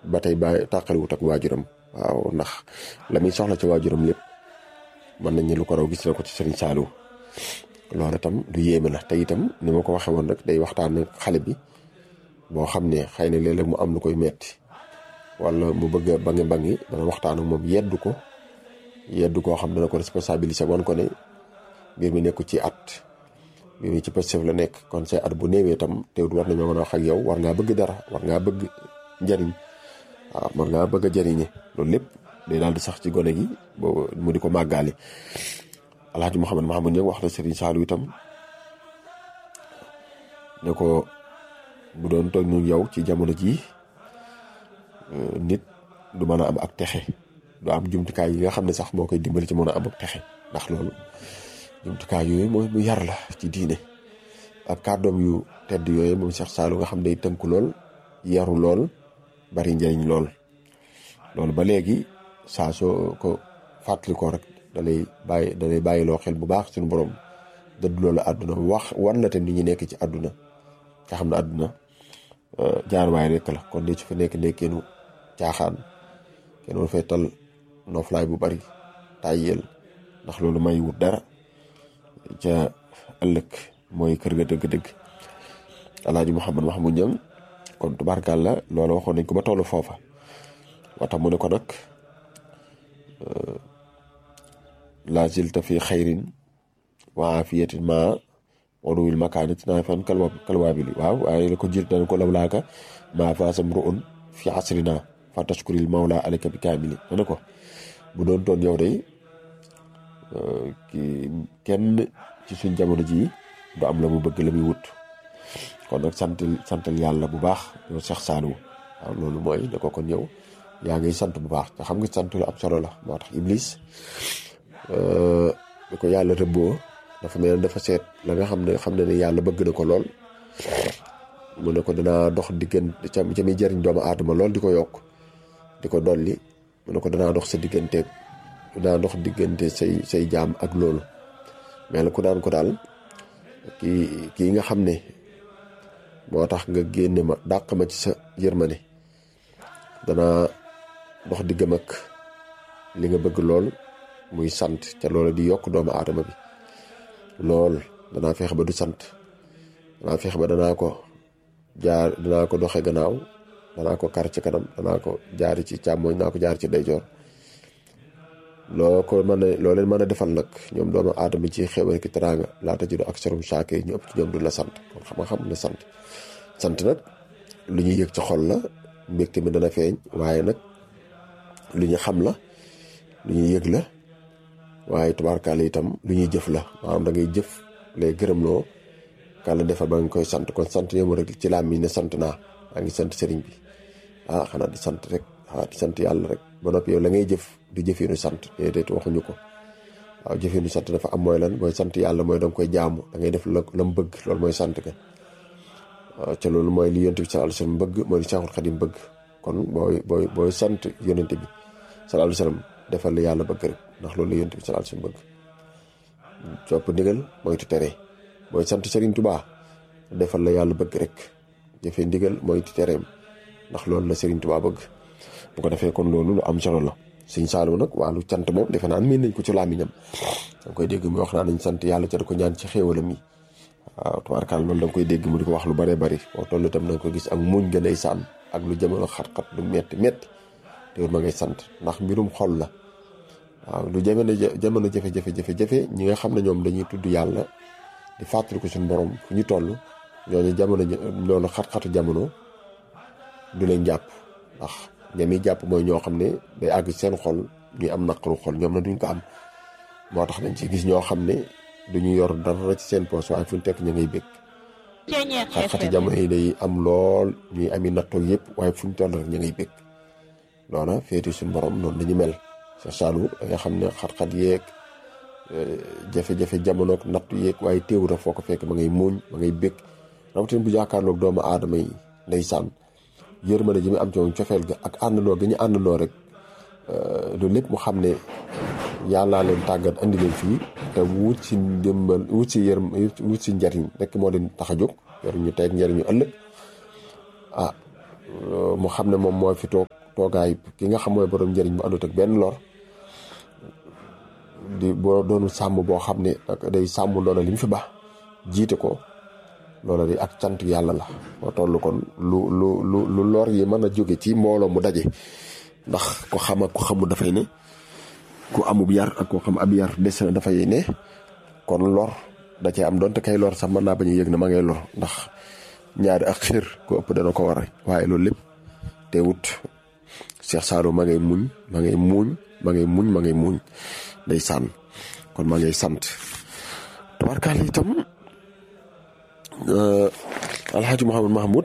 ba tey bàyyi tàqaliwut ak waajuram waaw ndax la muy soxla ci waajuram lépp mën nañ ne lu ko raw gis na ko ci Serigne Saliou loolu itam lu yéeme la te itam ni ma ko waxee woon rek day waxtaan ak xale bi boo xam ne xëy na léeg-léeg mu am lu koy metti wala mu bëgg a bangi bangi dana waxtaan ak moom yeddu ko yeddu koo xam dana ko responsabiliser wan ko ne mbir mi nekku ci at mbir mi ci positif la nekk kon say at bu néewee itam teewut war nañoo mën a wax ak yow war ngaa bëgg dara war ngaa bëgg njariñ waaw war ngaa bëgg a jariñe loolu lépp day daal di sax ci gone gi boobu mu di ko màggaale alhaji Mouhamed Mahamoud ñëw wax na Serigne Saliou itam ne ko bu doon toog ñu yow ci jamono jii nit du mën a am ak texe du am jumtukaay yi nga xam ne sax moo koy dimbali ci mën a am ak texe ndax loolu jumtukaay yooyu mooy mu yar la ci diine ak kàddoom yu tedd yooyu moom Cheikh Saliou nga xam day tënku lool yaru lool bari njëriñ lool loolu ba léegi saa soo ko fàttali ko rek da lay bàyyi da lay bàyyiloo xel bu baax suñu borom dëdd loolu àdduna wax wan la te nit ñi nekk ci àdduna nga xam ne àdduna jaarwaay rek la kon de su fa nekk nekkeenu caaxaan kenn war fay tal noflaay bu bari tàyyeel ndax loolu may wut dara ca ëllëg mooy kër ga dëgg-dëgg alaaji Mouhamed Mahmoud Niang kon tubaarkàlla loolu waxoon nañ ko ba tollu foofa wata mu ne ko nag la zilta fi xayrin wa afiyatin ma wanuwil makaanit naa fan kalwa kalwaabili waaw waaye la ko jil dana ko lawlaaka maa faasam ru'un fi asrina fa tashkuril mawla aleyka bi kaamili dana ko bu doon toon yow day ki kenn ci suñ jamono ji du am la mu bëgg la muy wut kon nag santal santal yàlla bu baax yow Cheikh Saliou waaw loolu mooy ne ko kon yow yaa ngi sant bu baax te xam nga sant lu ab solo la moo tax Iblis bi ko yàlla rëbboo dafa mel ne dafa seet la nga xam ne xam ne ne yàlla bëgg na ko lool mu ne ko danaa dox diggante ca ca muy jëriñ doomu aadama lool di ko yokk di ko dolli mu ne ko danaa dox sa diggante danaa dox diggante say say jaam ak loolu mais la ku daan ko daal kii kii nga xam ne moo tax nga génne ma dàq ma ci sa yërmande danaa dox diggam ak li nga bëgg lool muy sant ca loolu di yokk doomu aadama bi lool danaa fexe ba du sant danaa fexe ba danaa ko jaar danaa ko doxe gannaaw danaa ko kar ci kanam danaa ko jaari ci càmmooñ naa ko jaar ci ndeyjoor loo ko mën a loo leen mën a defal nag ñoom doomu aadama ci xewal ki teraanga laata judo ak serum saake ñu ëpp ci ñoom du la sant kon xam nga xam la sant sant nag lu ñuy yëg ci xol la mbégte mi dana feeñ waaye nag lu ñu xam la lu ñuy yëg la waaye tubaarkaale itam lu ñuy jëf la maanaam da ngay jëf lay gërëmloo kàlla defal ba nga koy sant kon sant yemu rek ci laam mi ne sant naa maa ngi sant sëriñ bi ah xanaa di sant rek ah di sant yàlla rek ba noppi yow la ngay jëf du jëfinu sant déedéet waxuñu ko waaw jëfinu sant dafa am mooy lan mooy sant yàlla mooy danga koy jaamu da ngay def la la mu bëgg loolu mooy sant ka waaw ca loolu mooy li yonent bi sallallahu alayhi wasallam bëgg mooy li Seexul Xadim bëgg kon booy booy booy sant yonent bi sallallahu alayhi wasallam defal la yàlla bëgg rek ndax loolu la yonent bi sallallahu alayhi wasallam bëgg copp ndigal moytu tere booy sant Serigne Touba defal la yàlla bëgg rek jëfe ndigal moytu tereem ndax loolu la Serigne Touba bëgg bu ko defee kon loolu lu am solo la Sëñ Saliou nag wàllu cant moom defe naan miin nañ ko ci làmmiñam danga koy dégg mu wax naa nañ sant yàlla ca da ko ñaan ci xéewalam yi waaw tubaarkaal loolu da nga koy dégg mu di ko wax lu bare bari boo toll itam da nga ko gis ak muñ gën ay sànn ak lu jamono xat-xat lu metti metti te ma ngay sant ndax mbirum xol la waaw lu jamono jamono jafe-jafe jafe-jafe ñi nga xam ne ñoom dañuy tudd yàlla di fàttali ko suñu borom fu ñu toll ñooñu jamono loolu xat-xatu jamono du leen jàpp ndax ñami jàpp mooy ñoo xam ne day àgg seen xol ñuy am naqaru xol ñoom na duñ ko am moo tax dañ ci gis ñoo xam ne duñu yor dara ci seen poos waaye fu ñu tekk ñu ngay bég xat-xati jamono yi day am lool ñuy ami nattoo yëpp waaye fu ñu toll rek ñu ngay bég loola féeti suñu borom noonu dañu mel Cheikh Saliou da nga xam ne xat-xat yeeg jafe-jafe jamono ak nattu yeeg waaye téewul foo ko fekk ma ngay muuñ ma ngay bég rawatina bu jàkkaarloog doomu aadama yi ndeysaan yërmande ji mu am ci moom cofeel ga ak àndandoo gi ñu àndandoo rek loolu lépp mu xam ne yàllaa leen tàggat andi leen fii te wut si ndimbal wut si yërm wut si njariñ rek moo leen tax a jóg njariñu tey ak njariñu ëllëg ah mu xam ne moom moo fi toog toogaay ki nga xam mooy borom njëriñ bu àndut ak benn lor di boo doonu sàmm boo xam ne day sàmm loola li mu fi baax jiite ko loola di ak cant yàlla la moo toll kon lu lu lu lu lor yi mën a jóge ci mbooloo mu daje ndax ko xam ak ko xamul dafay ne ku amub yar ak ko xam ab yar des na dafay ne kon lor da cee am donte kay lor sax mën naa bañ a yëg ne ma ngay lor ndax ñaari ak xir ko ëpp dana ko war waaye loolu lépp teewut Cheikh Saalum ma ngay muñ ma ngay muñ ma ngay muñ ma ngay muñ day sànn kon ma ngay sant tabarkaal itam alxaaji Mouhamad Mahmoud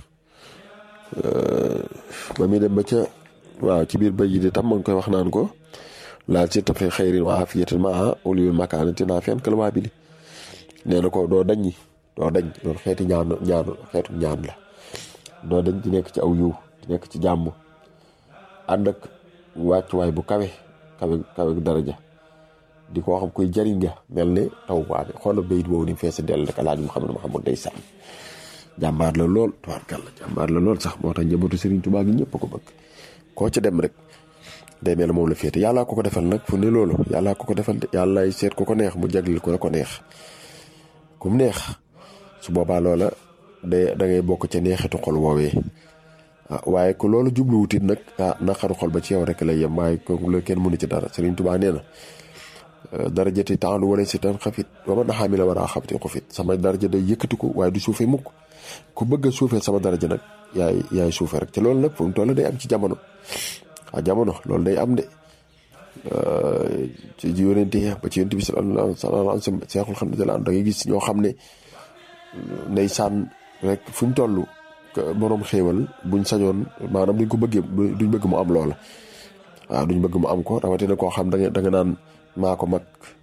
ba muy dem ba ca waaw ci biir bay yi di tam ma ngi koy wax naan ko laal ci tafe xayrin wa afiyatin maa ulil makaanati naa fen kal waa bili nee na ko doo daññi doo dañ loolu xeeti ñaan ñaan xeetu ñaan la doo dañ di nekk ci aw yiw di nekk ci jàmm ànd ak wàccuwaay bu kawe kawe kawe daraja di ko xam koy jariñ nga mel ne taw waame xoola bayit boobu ni mu fees dell rek alaaji Muhammad Muhammad day sàmm jàmbaar la lool tubaarkàlla jàmbaar la lool sax moo tax njabootu Serigne Touba gi ñëpp ko bëgg koo ci dem rek day mel ne moom la féete yàllaa ko ko defal nag fu ne loolu yàllaa ko ko defal de yàllaay seet ko ko neex mu jaglil ko la ko neex ku mu neex su boobaa loola day da ngay bokk ca neexitu xol woowee ah waaye ko loolu jubluwutit nag ah naqaru xol ba ci yow rek lay yem waaye kooku la kenn mënu ci dara Serigne Touba nee na darajati taalu wala si tan xafit wa man xaamila war a xafti xufit sama daraja day yëkkati ko waaye du suufee mukk ku bëgg a suufee sama daraja nag yaay yaay suufee rek te loolu nag fu mu toll day am ci jamono ah jamono loolu day am de ci yonente ba ci yonente bi sallallahu alayhi wa sallam seexul xam ne da ngay gis ñoo xam ne nday sànn rek fu ñu toll borom xéewal buñ sañoon maanaam duñ ko bëggee duñ bëgg mu am loola waaw duñ bëgg mu am ko rawatina koo xam da nga da nga naan maa ko mag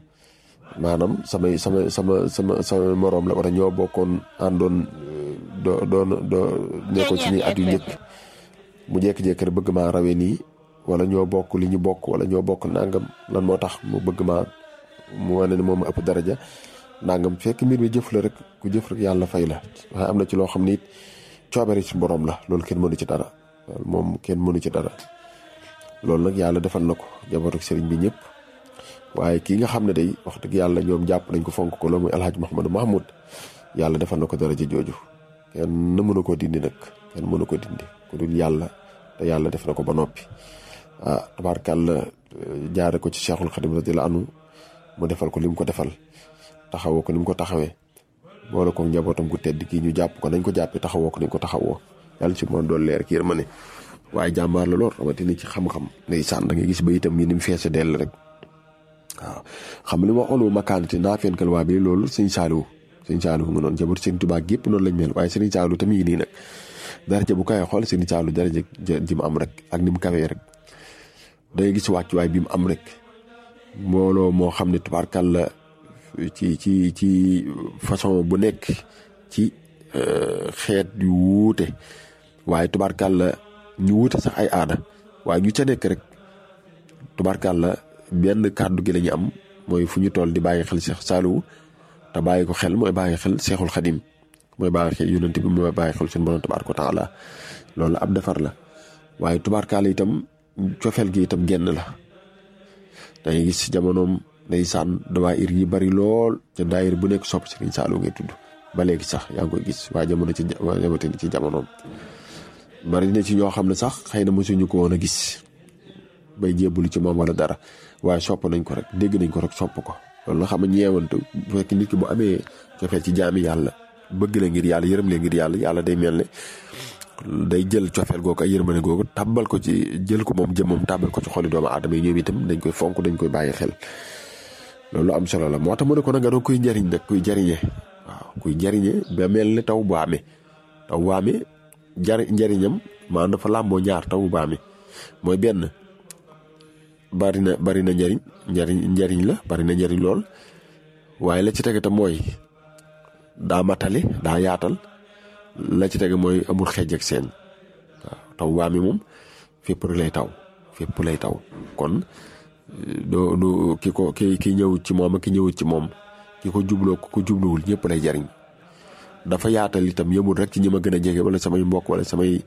maanaam samay sama sama sama sama moroom la wala ñoo bokkoon àndoon doo doon doo nekkoon ci ñuy at yu njëkk mu jékki-jékki rek bëgg maa rawee nii wala ñoo bokk li ñu bokk wala ñoo bokk nangam lan moo tax mu bëgg maa mu wane ne moom ëpp daraja nangam fekk mbir mi jëf la rek ku jëf rek yàlla fay la waaye am na ci loo xam ni it coobare ci borom la loolu kenn mënu ci dara moom kenn mënu ci dara loolu nag yàlla defal na ko jaboot ak sëriñ bi ñëpp waaye kii nga xam ne day wax dëgg yàlla ñoom jàpp nañ ko fonk ko loolu muy alhaji Mouhamadou Mahmoud yàlla defal na ko daraja jooju kenn mënu ko dindi nag kenn mënu ko dindi ku dul yàlla te yàlla def na ko ba noppi ah tabaarkàlla jaare ko ci cheikhul xadim radiyallahu anhu mu defal ko li mu ko defal taxawoo ko ni mu ko taxawee boole ko njabootam ku tedd kii ñu jàpp ko nañ ko jàppee taxawoo ko nañ ko taxawoo yàlla ci moom doon leer kii ma ne waaye jàmbaar la lool rawatina ci xam-xam ndeysaan da nga gis ba itam yi ni mu feese dell rek waaw xam nga li ma waxoon makaanati naa feen kal waa bi loolu sëñ Saaliwu sëñ Saaliwu nga noonu jabar sëñ Tuubaa gépp noonu lañ mel waaye sëñ Saaliwu tamit yi nii nag daraja bu kawee xool sëñ Saaliwu daraja ji mu am rek ak ni mu kawee rek da ngay gis wàccuwaay bi mu am rek mbooloo moo xam ne tubaarkàlla ci ci ci façon bu nekk ci xeet yu wuute waaye tubaarkàlla ñu wuute sax ay aada waaye ñu ca nekk rek tubaarkàlla benn kàddu gi la ñu am mooy fu ñu toll di bàyyi xel Seex Saaliwu te bàyyi ko xel mooy bàyyi xel Seexul Xadim mooy bàyyi xel yonent bi mooy bàyyi xel suñu borom tabaaraka wa taala loolu ab defar la waaye tubaarkàlla itam cofeel gi itam genn la dangay gis jamonoom ndeysaan dawaayir yi bari lool ca daayir bu nekk sopp Sëriñ Saaliw ngay tudd ba léegi sax yaa ngi koy gis waa jamono ci jamono ci jamonoom bari na ci ñoo xam ne sax xëy na mosuñu ko woon a gis bay jébbalu ci moom wala dara waaye sopp nañ ko rek dégg nañ ko rek sopp ko loolu nga xam ne ñeewante bu fekk nit ki bu amee cofeel ci jaami yàlla bëgg la ngir yàlla yërëm la ngir yàlla yàlla day mel ne day jël cofeel googu ak yërmande googu tàbbal ko ci jël ko moom jëmmam tàbbal ko ci xoli doomu aadama yi ñoom itam dañ koy fonk dañ koy bàyyi xel loolu am solo la moo tax mu ne ko nag nga doon kuy njariñ nag kuy jariñe waaw kuy jariñe ba mel ne taw bu amee taw bu amee jari njariñam maanaam dafa làmboo ñaar taw bu amee mooy benn bari na bari na njariñ njariñ njariñ la bari na njariñ lool waaye la ci tege tam mooy daa matale daa yaatal la ci tege mooy amul xeej ak seen waaw taw bu amee moom fépp rek lay taw fépp lay taw kon doo du ki ko ki ki ñëwut ci moom ak ki ñëwut ci moom ki ko jubloo ko jubluwul ñëpp lay jariñ dafa yaatal itam yëmul rek ci ñi ma gën a jege wala samay mbokk wala samay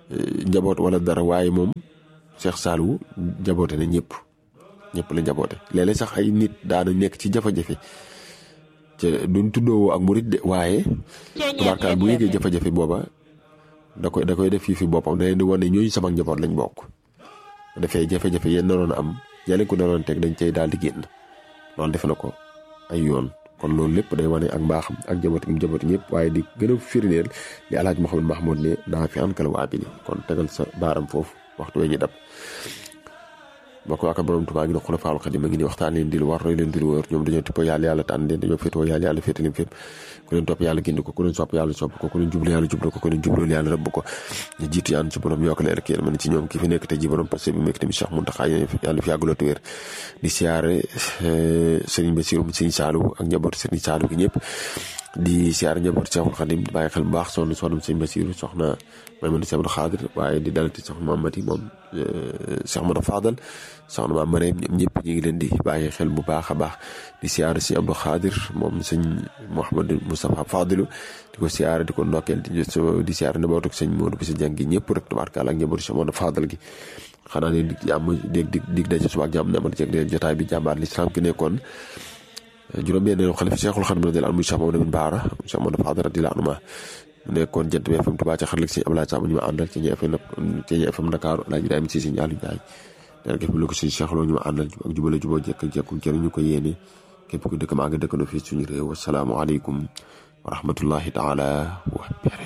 njaboot wala dara waaye moom Cheikh Saliou njaboote na ñëpp ñëpp la njaboote léeg-léeg sax ay nit daana nekk ci jafe-jafe te duñ tuddoo ak murit de waaye tubaarkaal bu yëgee jafe-jafe booba da koy da koy def fii fi boppam da leen di wane ñooñu sama njaboot lañ bokk dafay jafe-jafe yéen naroon am yàlla ko naroon teg dañ cay daal di génn loolu defe na ko ay yoon kon loolu lépp day wane ak mbaaxam ak njaboot gi njaboot ñëpp waaye di gën a firndeel li alhaaj Mouhamed Mahmoud ne naa fi ankal waa bi kon tegal sa baaram foofu waxtu we ñu dab boo ko waaka borom Tuubaa gi ne xulafaal xadim a ngi ni waxtaan leen di lu war roy leen di lu wër ñoom dañoo tippoo yàlla yàlla tànn leen dañoo féetoo yàlla yàlla féete leen fépp ku leen topp yàlla gindi ko ku leen sopp yàlla sopp ko ku leen jublu yàlla jublu ko ku leen jublu yàlla rëbb ko ñu jiitu yaan ci borom yokk leer ki yéen ci ñoom ki fi nekk te ji borom parce que bi nekk tamit Cheikh Mountakha yàlla fi yàggaloo te wér di siyaare Serigne Bassirou Serigne Saliou ak njaboot Serigne Saliou gi ñëpp di siyaare njaboot Cheikhul Khadim di bàyyi xel bu baax soxna soxna Serigne Bassirou soxna Maymuna Cheikh Abdou Khadir waaye di dalati soxna Mamati moom Cheikh Modou Fadal soxna maam Mariam ñoom ñëpp ñu ngi leen di bàyyi xel bu baax a baax di siyaare si Abdou Khadir moom sëñ Mouhamadou Moustapha Fadilu di ko siyaare di ko ndokkeel di siyaare njabootu sëñ Modou Bisa Jàng gi ñëpp rek tabaarkalla ak njabootu Cheikh Modou Fadal gi xanaa ne dig jàmm dégg dig dig daje suba ak jàmm ne amal ci leen jotaay bi jàmbaar lislaam ki nekkoon juróom-benn xalifa Cheikhul Khadim radiyallahu anhu Cheikh Mamadou Baara Cheikh Modou Fadal radiyallahu anhu mu nekkoon jant bi FM Touba ca xarala si Abdoulaye Samb ñu ma àndal ci ñi FM ci ñi FM Dakar Alaaji Ibrahima Cissé Ndiallo Ndiaye dara képp lu ko suñu Cheikh Lo ñu ma àndal ak jubale juboo jekk jekku jëriñ ñu ko yéene képp ku dëkk maa nga dëkkandoo fii suñu réew asalaamaaleykum wa rahmatullahi taala wa